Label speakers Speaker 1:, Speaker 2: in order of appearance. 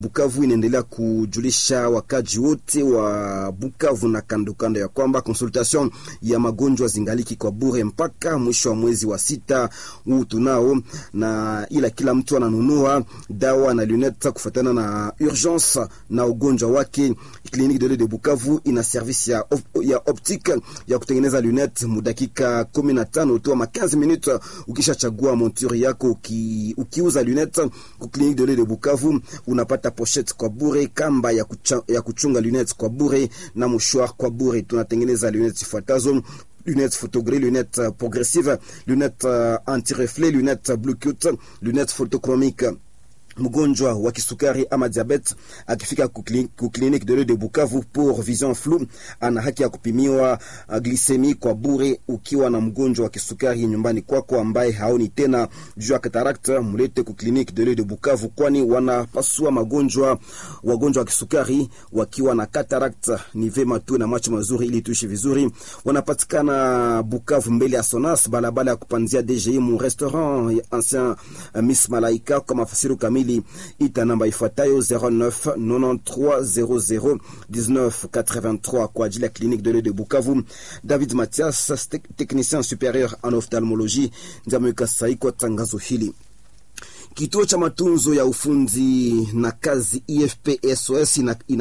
Speaker 1: Bukavu inaendelea kujulisha wakaji wote wa Bukavu na kando kando ya kwamba consultation ya magonjwa zingaliki kwa bure mpaka mwisho wa mwezi wa sita huu tunao, na ila kila mtu ananunua dawa na lunette kufuatana na urgence na ugonjwa wake. Clinique de l'Oeil de Bukavu ina service ya, ya optique ya kutengeneza lunette mudakika 15 tu ama 15 minutes. Ukishachagua monture yako uki, ukiuza lunette ku Clinique de l'Oeil de Bukavu unapata pochette kwa bure, kamba ya, kucha, ya kuchunga lunettes kwa bure na mouchoir kwa bure. Tunatengeneza lunettes ifuatazo: lunettes photogris, lunettes progressive, lunettes uh, anti-reflet, lunettes Bluetooth, lunettes photochromique mgonjwa wa kisukari ama diabete akifika ku clinique de l'Oeil de Bukavu pour vision floue, ana haki ya kupimiwa uh, glisemi kwa bure. Ukiwa na mgonjwa wa kisukari nyumbani kwako ambaye haoni tena juu ya cataracte, mlete ku clinique de l'Oeil de Bukavu, kwani wanapasua magonjwa wagonjwa wa kisukari wakiwa na cataracte. Ni vema tu na macho mazuri ili tuishi vizuri. Wanapatikana Bukavu mbele ya Sonas, balabala ya kupanzia DGI mu restaurant ancien uh, Miss Malaika kwa mafasiru kamili ita namba ifuatayo 09 93 00 19 kwa ajili ya clinique de l'Oeil de Bukavu. David Mathias, technicien supérieur en ophtalmologie, ndiye ameweka sahihi kwa tangazo hili. Kituo cha matunzo ya ufundi na kazi IFP SOS ina